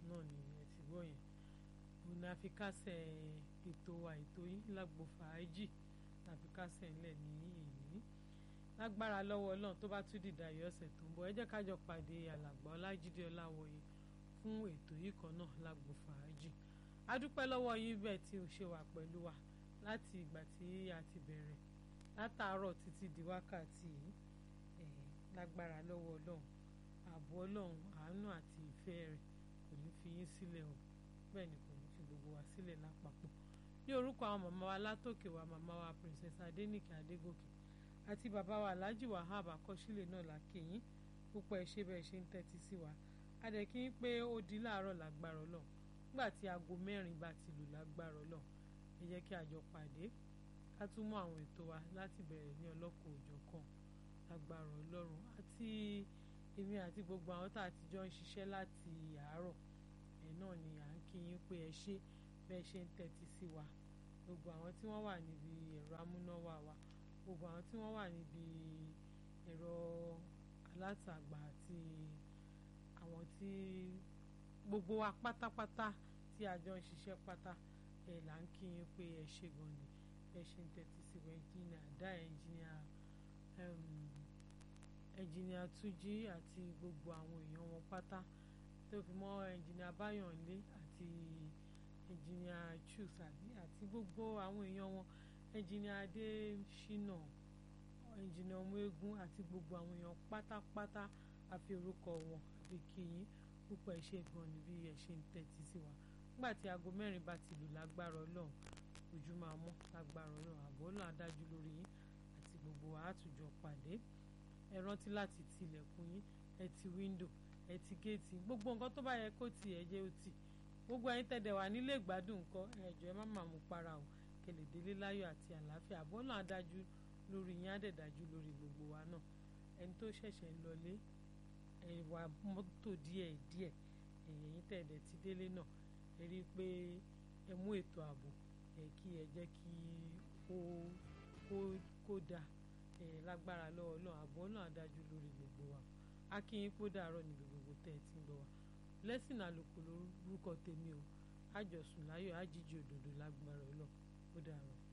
náà ni ẹ ti gbọ́ yẹn òun ni a fi kásẹ̀ ètò wa ètò yín lágbo fàájì la fi kásẹ̀ ńlẹ̀ ní èyí lágbára lọ́wọ́ ọlọ́run tó bá tún dìda yọ ọ̀sẹ̀ tó ń bọ̀ ẹ jẹ́ ká jọ pàdé alàgbà ọlájídé ọláwọyé fún ètò yìí kan náà lágbo fàájì a dúpẹ́ lọ́wọ́ yín bẹ́ẹ̀ tí o ṣe wà pẹ̀lú wa láti ìgbà tí a ti bẹ̀rẹ̀ látàárọ̀ títí di wákàtí yìí lágbára lọ́wọ́ ọlọ́run ààbò ọlọ́run àánú àti ìfẹ́ rẹ̀ kò ní fi yín sílẹ̀ o bẹ́ẹ̀ ni kò ní fi gbogbo wa sílẹ̀ lápapọ̀ ní orúkọ àwọn màmá wa látòkè wa màmá wa princess adénìkè adégòkè àti bàbá wa alhaji wahab akọ́sílẹ̀ náà la kí yín púpọ̀ ẹ ṣé bẹ́ẹ̀ ṣe ń tẹ́tí sí wa adẹ̀ kí n pé ó di láàárọ̀ lágbára ọlọ́run nígbà tí aago mẹ́rin bá ti lù lágbára ọlọ́run ẹ jẹ́ kí a jọ pàdé ká tún mú àwọn ètò wa láti bẹ̀rẹ̀ ní ọlọ́kọ̀ òjọ̀ kan lágbára ọlọ́run àti èmi àti gbogbo àwọn tá a ti jọ ń ṣiṣẹ́ láti àárọ̀ ẹ̀ náà ni à ń kí yín pé ẹ ṣé bẹ́ẹ̀ ṣe ń tẹ́tí sí wa gbogbo àwọn tí wọ́n wà níbi ẹ̀rọ amúnáwá wa gbogbo àwọn tí wọ́n wà níbi ẹ̀rọ alátagbà àti àwọn tí gbogbo wa pátápátá tí a jọ ń ṣiṣẹ́ pátá ẹ̀ là ń kí yín pé ẹ ṣé gan ni ẹ ṣe ń tẹ́tí sí wa ẹnjìnìà dá ẹnjìnìà ẹnjìnìà túnjí àti gbogbo àwọn èèyàn wọn pátá tó fi mọ́ ẹnjìnìà báyọ̀nlé àti ẹnjìnìà chusabi àti gbogbo àwọn èèyàn wọn ẹnjìnìà adésínà ẹnjìnìà ọmọegun àti gbogbo àwọn èèyàn pátápátá àfi orúkọ wọn àfi kí yín púpọ̀ ẹ ṣé gan ni bí ẹ ṣe ń tẹ́tí sí wa nígbà tí aago mẹ́rin bá ti lù lágbára ọlọ́run ojú máa mọ́ lágbára ọlọ́run àbọ̀ ọlọ́run adájú lórí yín àti gbogbo àtújọ pàdé ẹ rántí láti ti ilẹ̀kùn yín ẹ ti wíńdò ẹ ti géètì gbogbo nǹkan tó bá yẹ kó tì ẹ jẹ́ ó tì gbogbo ẹ̀yin tẹ̀dẹ̀ wà nílé ìgbádùn nǹkan ẹ̀jọ̀ ẹ má máa mú para o kẹlẹ̀ délé láyọ̀ àti àlàáfíà àbọ̀ ọlọ́run adájú lórí yín àdẹ̀dájú lórí gbogbo wa náà ẹni tó ṣẹ̀ṣẹ̀ ń lọlé ẹ̀wà mọ́tò díẹ̀ díẹ̀ ẹ̀yin tẹ̀dẹ̀ ti délé náà ẹ rí i pé ẹ mú ètò ààbò ẹ kí ẹ jẹ́ kí ó kó kó dáa ẹ lágbára lọ́wọ́ náà àbọ̀ náà adájú lórí gbogbo wa a kí yín kó dàárọ̀ níbi gbogbo tẹ́ ẹ ti ń gbọ́ wa lẹ́sìn àlòkù lórúkọ tèmi o àjọsùn láyọ̀ àjíjì òdòdó lágbára ọlọ́ ó dàárọ̀.